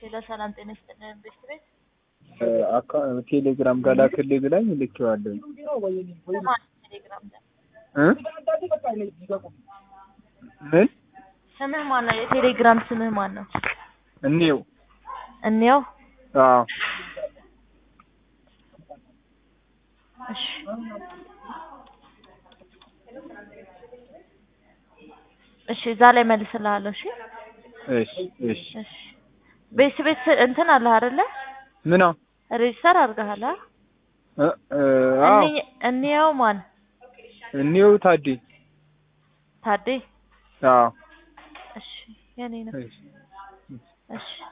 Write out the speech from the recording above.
ሄሎ ሰላም ጤና ይስጥልን ቤት ቤት አካ ቴሌግራም ጋር ላክልኝ ብላኝ ልኬዋለሁ ስማን ቴሌግራም ላይ እ ምን ስምህ ማን ነው? የቴሌግራም ስምህ ማን ነው? እኔው እንየው። አዎ እሺ እሺ እዛ ላይ መልስልሃለሁ። እሺ እሺ እሺ እሺ ቤት ቤት ስ- እንትን አለህ አይደለ? ምና ሬጅስተር አድርገሃል? አ? እ እ አዎ እንይ- እንየው ማን እኔው ታዴ ታዴ? አዎ እሺ የኔ ነው። እሺ እሺ